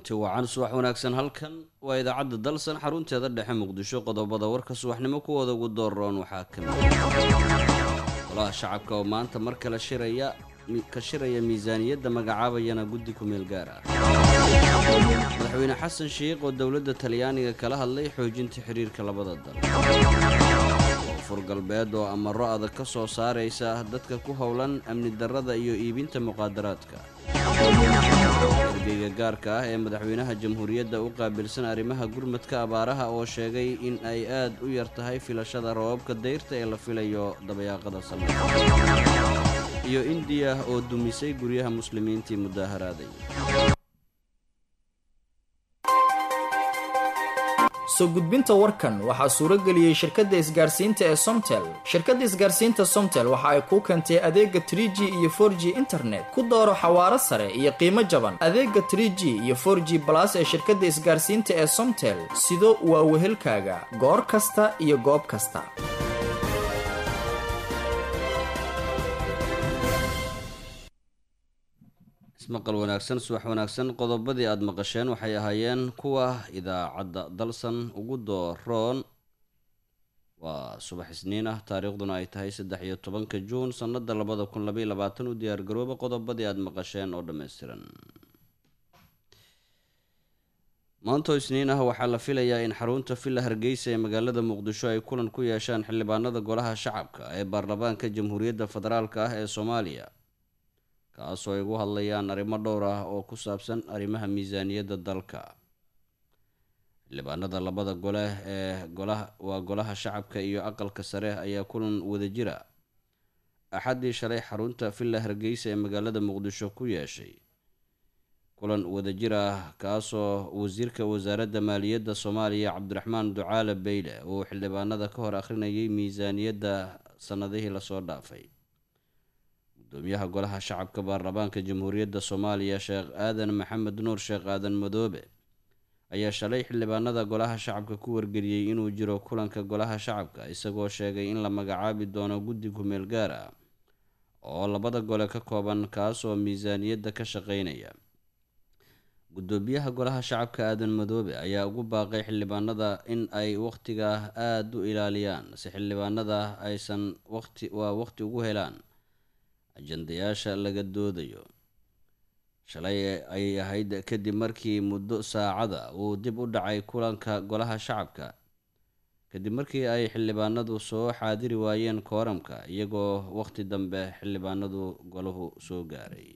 kulanti wacan subax wanaagsan halkan waa idaacadda dalsan xarunteeda dhexe muqdisho qodobada warka subaxnimo kuwooda ugu dooroon waxaa ka mid golaha shacabka oo maanta mar kale shiraya ka shiraya miisaaniyadda magacaabayana guddi ku-meel gaar ah madaxweyne xasan sheikh oo dowladda talyaaniga kala hadlay xoojinta xiriirka labada dal koonfur galbeed oo amaro adag ka soo saaraysa dadka ku howlan amni darrada iyo iibinta muqaadaraadka ergeyga gaarka ah ee madaxweynaha jamhuuriyadda u qaabilsan arrimaha gurmadka abaaraha oo sheegay in ay aad u yar tahay filashada roobabka dayrta ee la filayo dabayaaqada sanadka iyo indiya oo dumisay guryaha muslimiintii mudaaharaaday soo gudbinta warkan waxaa suuro geliyey shirkadda isgaarsiinta ee somtel shirkadda isgaarsiinta somtel waxa ay kuu keentay adeega trie g iyo for g internet ku dooro xawaaro sare iyo qiimo jaban adeega trie g iyo for g balas ee shirkadda isgaarsiinta ee somtel sido waa wehelkaaga goor kasta iyo goob kasta ismaqal wanaagsan subax wanaagsan qodobadii aada maqasheen waxay ahaayeen kuwa idaacadda dalsan ugu dooroon waa subax isniin ah taariikhduna ay tahay saddex iyo tobanka juun sannada labada kun labaiy labaatan u diyaargarooba qodobadii aada maqasheen oo dhammaystiran maantoo isniin ah waxaa la filayaa in xarunta villa hargeysa ee magaalada muqdisho ay kulan ku yeeshaan xildhibaanada golaha shacabka ee baarlamaanka jamhuuriyadda federaalk ah ee soomaaliya kaasoo ay ugu hadlayaan arrimo dhowr ah oo ku saabsan arrimaha miisaaniyadda dalka xildhibaanada labada gole ee golaha waa golaha shacabka iyo aqalka sare ayaa kulan wadajira axaddii shalay xarunta villa hargeysa ee magaalada muqdisho ku yeeshay kulan wadajir ah kaasoo wasiirka wasaaradda maaliyadda soomaaliya cabdiraxmaan ducaale beyle uu xildhibaanada ka hor akhrinayay miisaaniyadda sannadihii lasoo dhaafay gudoomiyaha golaha shacabka baarlamaanka jamhuuriyadda soomaaliya sheekh aadan maxamed nuur sheekh aadan madoobe ayaa shalay xildhibaanada golaha shacabka ku wargeliyey inuu jiro kulanka golaha shacabka isagoo sheegay in la magacaabi doono guddi ku-meel gaar ah oo labada gole ka kooban kaasoo miisaaniyadda ka shaqeynaya gudoomiyaha golaha shacabka aadan madoobe ayaa ugu baaqay xildhibaanada in ay wakhtiga aada u ilaaliyaan si xildhibaanada aysan waqti waa waqti ugu helaan ajandayaasha laga doodayo shalay ay ahayd kadib markii muddo saacada uu dib u dhacay kulanka golaha shacabka kadib markii ay xildhibaanadu soo xaadiri waayeen kooramka iyagoo waqti dambe xildhibaanadu golahu soo gaaray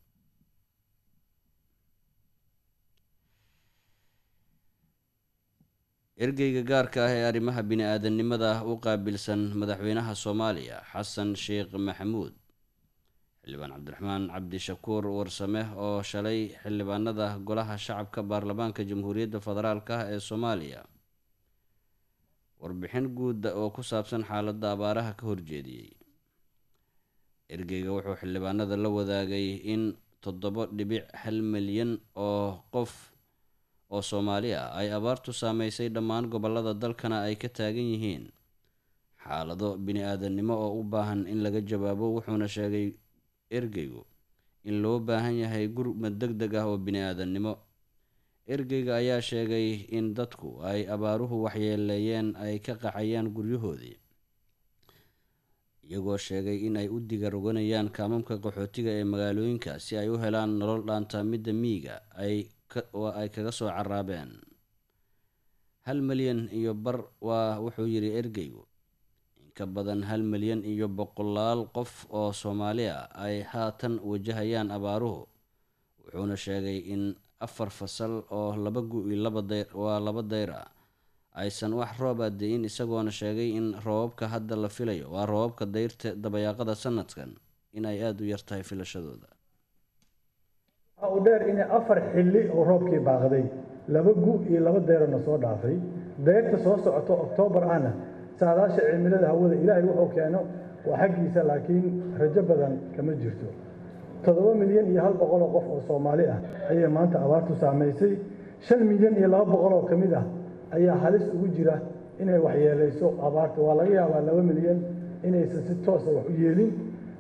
ergeyga gaarka ah ee arrimaha bini-aadanimada u qaabilsan madaxweynaha soomaaliya xasan sheekh maxamuud xildhibaan cabdiraxmaan cabdishakuur warsame oo shalay xildhibaanada golaha shacabka baarlamaanka jamhuuriyadda federaalk ah ee soomaaliya warbixin guudda oo ku saabsan xaaladda abaaraha ka horjeediyey ergeyga wuxuu xildhibaanada la wadaagay in toddoba dhibic hal milyan oo qof oo soomaali ah ay abaartu saameysay dhammaan gobollada dalkana ay ka taagan yihiin xaalado bini-aadannimo oo u baahan in laga jawaabo wuxuuna sheegay ergeygu in loo baahan yahay gurmad deg deg ah oo bini-aadannimo ergeyga ayaa sheegay in dadku ay abaaruhu waxyeeleeyeen ay ka qaxayaan guryahoodii iyagoo sheegay in ay u diga roganayaan kaamamka qaxootiga ee magaalooyinka si ay u helaan nolol dhaanta midda miyiga ay ay kaga soo caraabeen hal milyan iyo bar waa wuxuu yidhi ergeygu ka badan hal milyan iyo boqolaal qof oo soomaali ah ay haatan wajahayaan abaaruhu wuxuuna sheegay in afar fasal oo laba gu-i laba dayr waa laba dayr ah aysan wax roob a de-in isagoona sheegay in roobabka hadda la filayo waa roobabka dayrta dabayaaqada sanadkan in ay aada u yartahay filashadooda waxa uu dheer inay afar xilli oo roobkii baaqday laba gu iyo laba dayrona soo dhaafay dayrta soo socoto oktoobar ahna saadaasha cimilada hawada ilaahay wuxuu keeno waa xaggiisa laakiin rajo badan kama jirto toddoba milyan iyo hal boqol oo qof oo soomaali ah ayay maanta abaartu saamaysay shan milyan iyo laba boqol oo ka mid ah ayaa halis ugu jira inay waxyeelayso abaarta waa laga yaabaa laba milyan inaysan si toosa wax u yeelin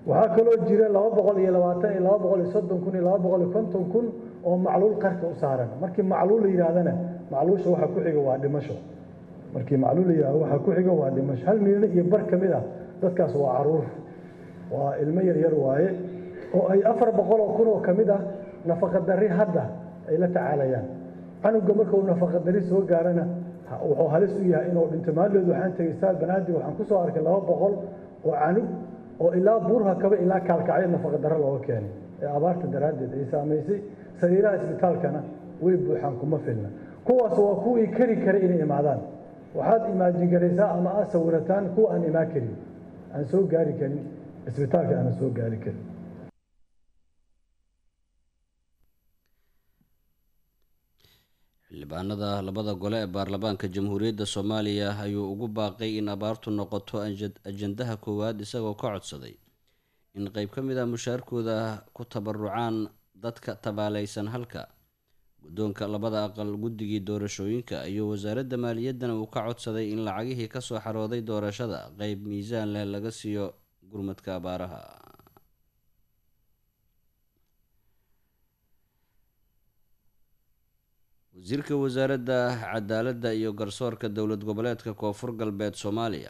waxaa kaloo jira laba boqol iyo labaatan iyo laba boqol iyo soddon kun iyo laba boqol iyo konton kun oo macluul qarka u saaran markii macluul la yidhaahdana macluusha waxa ku xiga waa dhimasho markii macluul la yidhahdo waxa ku xiga waa dhimasho hal milyan iyo bar ka mid ah dadkaas waa caruur waa ilmo yar yar waaye oo ay afar boqol oo kun oo ka mid ah nafaqadarri hadda ay la tacaalayaan canuga marka uu nafaqadarri soo gaarana wuxuu halis u yahay inuu dhinto maaldeed waxaan tegey saal banaadir waxaan ku soo arkay laba boqol oo canug oo ilaa buurha kaba ilaa kaalkacyo nafaqadarro looga keenay ee abaarta daraaddeed ay saamaysay sariiraha isbitaalkana way buuxaan kuma filna kuwaas waa kuwii kari kara inay imaadaan waxaad imaajin garaysaa ama aad sawirataan kuwa aan imaan karin aan soo gaari karin isbitaalka aanan soo gaari karin xildhibaanada labada gole ee baarlamaanka jamhuuriyadda soomaaliya ayuu ugu baaqay in abaartu noqoto ajandaha koowaad isagoo ka codsaday in qeyb ka mid ah mushaarkooda ku tabarucaan dadka tabaalaysan halka guddoonka labada aqal guddigii doorashooyinka iyo wasaaradda maaliyaddana uu ka codsaday in lacagihii kasoo xarooday doorashada qeyb miisaan leh laga siiyo gurmadka abaaraha wasiirka wasaaradda cadaaladda iyo garsoorka dowlad goboleedka koonfur galbeed soomaaliya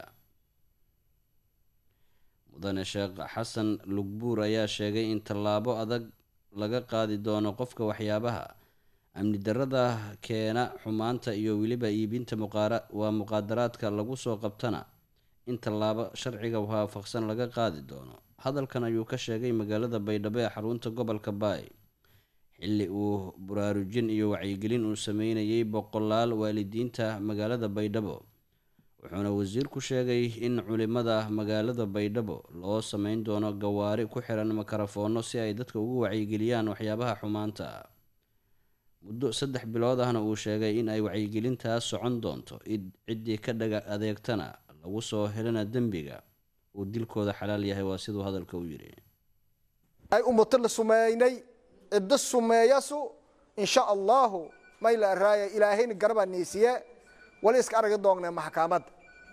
mudane sheekh xasan lugbuur ayaa sheegay in tallaabo adag laga qaadi doono qofka waxyaabaha amni darrada keena xumaanta iyo weliba iibinta waa muqaadaraadka lagu soo qabtana in tallaabo sharciga waafaqsan laga qaadi doono hadalkan ayuu ka sheegay magaalada baydhabo ee xarunta gobolka baay xilli uu buraarujin iyo wacyigelin uu sameynayay boqolaal waalidiinta magaalada baydhabo wuxuuna wasiirku sheegay in culimada magaalada baydhabo loo sameyn doono gawaari ku xiran makarafoonno si ay dadka ugu wacyigeliyaan waxyaabaha xumaanta muddo saddex bilood ahna uu sheegay in ay wacyigelintaas socon doonto ciddii ka dhaga adeegtana lagu soo helana dembiga uu dilkooda xalaal yahay waa siduu hadalka u yidhi ay ummato la sumeynay ciddo sumeeyasu insha allaahu mayla raaya ilaahayna garabaa niisiye wali iska aragi doongnee maxkamadda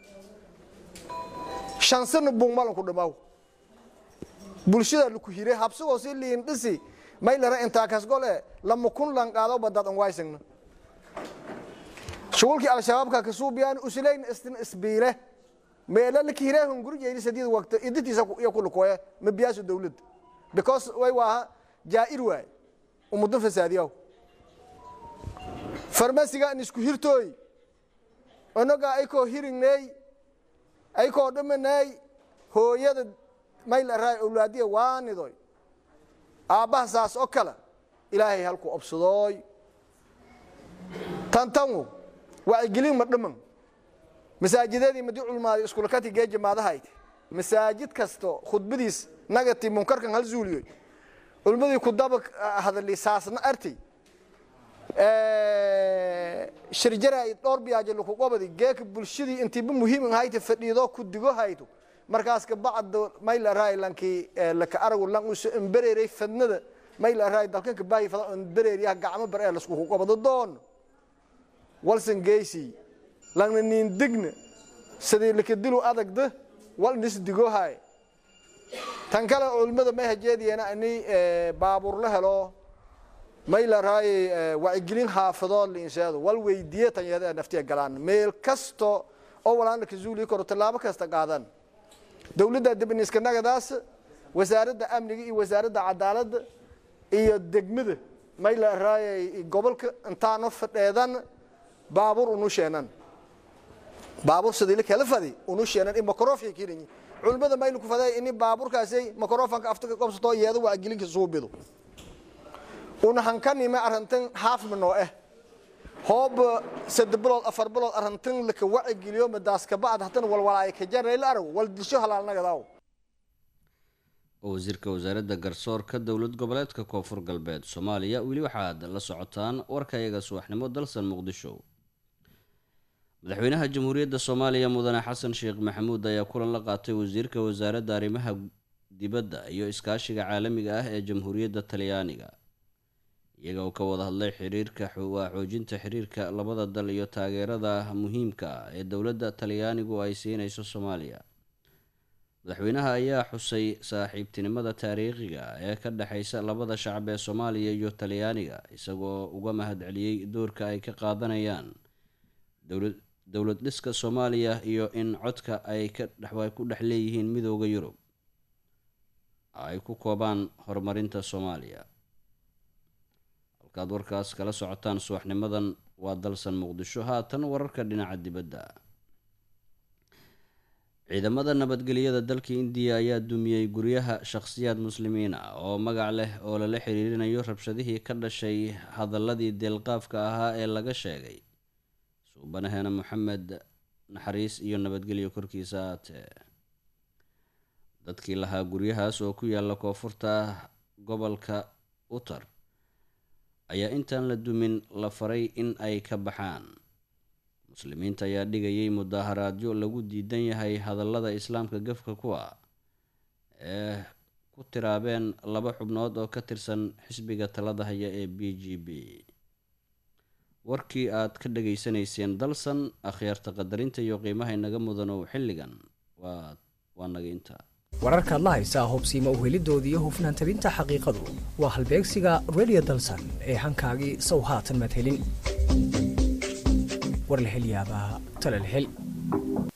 shansana bungmalanku dhimaw bulshada laku hire habsigoo si liin dhisi maylara intaa kasgole lama kun lan qaado badad an waysagna shugulkii al-shabaabka kasuubiyaan uslayn istin isbiile meela laki hire hungurjeyni sadiid waqti idintiisa iyo kulukoye mabiyaasu dawladda because way waaha jaa'ir waay ummaddo fasaadiyaw farmasiga an isku hirtooy onaga aykoo hiringney aykoo dhimaney hooyada mayla raay owlaadiya waanidoy aabbaha saas oo kale ilaahay halku obsadooy tantangu wacyigelin ma dhiman masaajidadii madi culmaaday iskulakati geeja maadahayte masaajid kasto khudbadiis nagati munkarkan hal zuuliyoy culmadii ku daba hadali saasna artay shirjaraay dhowr biyaaje laku qobadi geeka bulshadii intiiba muhiim hayta fadhiido ku digo hayto markaas ka bacda mayla raay lankii laka aragu lan uso embereeray fadnada mayla raay dalkan ka baahi fada embereeriyaha gacmo bar ee lasku ku qobado doon walsan geysi langna niin digna sidii laka dilu adagda wal nis digo hay tan kale culimada may hajeediyana ani baabuur la helo may la raayay wacyigelin xaafadood liinseedo wal weydiiye tanyada naftiya galaan meel kasto oo walaana ka zuuli karo tallaabo kasta qaadan dowladda dibniska nagadaas wasaaradda amniga iyo wasaaradda cadaaladda iyo degmada may la raayay gobolka intaano fadheedan baabuur unu sheenan baabuur sidii la kala fadi unu sheenan in makrofya kirinyi culimada maylu ku faday in baabuurkaasay makrofanka afta qabsato iyada wacyigelinka suubido una hankanima arrintan haafma noo eh hoob saddex bilood afar bilood arrintan laka wacigeliyo madaas ka bacd hatan walwalaay ka jaray la arag wal disho halaalnagadaaw oo wasiirka wasaaradda garsoorka dowlad goboleedka koonfur galbeed soomaaliya weli waxaad la socotaan warkayaga subaxnimo dalsan muqdisho madaxweynaha jamhuuriyadda soomaaliya mudane xasan sheekh maxamuud ayaa kulan la qaatay wasiirka wasaaradda arrimaha dibadda iyo iskaashiga caalamiga ah ee jamhuuriyadda talyaaniga iyaga oo ka wada hadlay xiriirka waa xoojinta xiriirka labada dal iyo taageerada muhiimka ah ee dowladda talyaanigu ay siinayso soomaaliya madaxweynaha ayaa xusay saaxiibtinimada taariikhiga ee ka dhexeysa labada shacab ee soomaaliya iyo talyaaniga isagoo uga mahadceliyey doorka ay ka qaadanayaan dowlad dowlad dhiska soomaaliya iyo in codka ay ka dhex ku dhex leeyihiin midooda yurub ay ku koobaan horumarinta soomaaliya halkaad warkaas kala socotaan subaxnimadan waa dalsan muqdisho haatan wararka dhinaca dibadda ciidamada nabadgelyada dalka indiya ayaa dumiyey guryaha shakhsiyaad muslimiin ah oo magac leh oo lala xiriirinayo rabshadihii ka dhashay hadaladii deelqaafka ahaa ee laga sheegay suubanaheena moxamed naxariis iyo nabadgelyo korkiisa aatee dadkii lahaa guryahaas oo ku yaala koonfurta gobolka utar ayaa intaan la dumin la faray in ay ka baxaan muslimiinta ayaa dhigayay mudaaharaadyo lagu diidan yahay hadallada islaamka gafka kuwa ee ku tiraabeen laba xubnood oo ka tirsan xisbiga talada haya ee b g b warkii aad ka dhageysanayseen dalsan akhyaarta qadarinta iyo qiimaha inaga mudanow xilligan waa waa naga inta wararkaad la haysaa hubsiima uhelidooda iyo hufnaan tabinta xaqiiqadu waa halbeegsiga redio dalsan ee hankaagii sow haatan madhelin war la hel yaabaa tala la hel